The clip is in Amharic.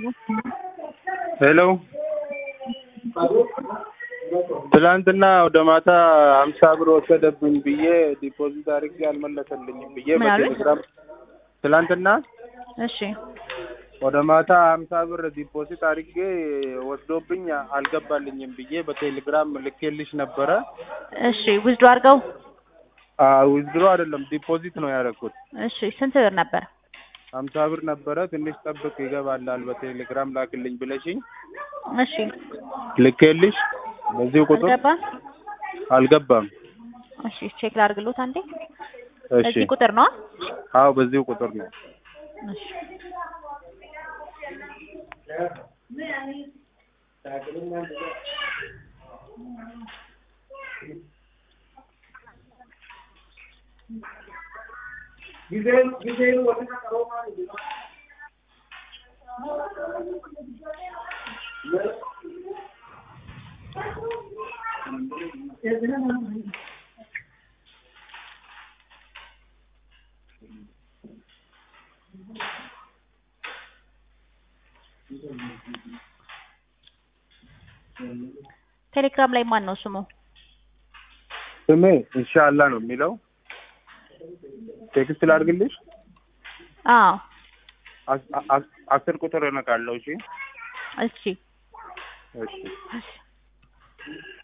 ሄሎ ትላንትና ወደ ማታ ሀምሳ ብር ወሰደብኝ ብዬ ዲፖዚት አድርጌ አልመለሰልኝም ብዬ ምን አሉኝ? በቴሌግራም ትላንትና እሺ ወደ ማታ ሀምሳ ብር ዲፖዚት አድርጌ ወስዶብኝ አልገባልኝም ብዬ በቴሌግራም ልኬልሽ ነበረ። እሺ ውዝዶ አድርገው ዊዝድሮ አይደለም ዲፖዚት ነው ያደረኩት። እሺ ስንት ብር ነበር? ሀምሳ ብር ነበረ። ትንሽ ጠብቅ ይገባላል በቴሌግራም ላክልኝ ብለሽኝ እሺ ልኬልሽ በዚሁ ቁጥር አልገባም። አልገባም። እሺ ቼክ ላድርግሎት አንዴ። እሺ እዚህ ቁጥር ነው? አዎ በዚሁ ቁጥር ነው። እሺ ቴሌግራም ላይ ማን ነው ስሙ? ስሜ ኢንሻአላህ ነው የሚለው። ቴክስት ላድርግልሽ። አዎ አስ- አስ- አስር ቁጥር እነካለሁ። እሺ እሺ እሺ እሺ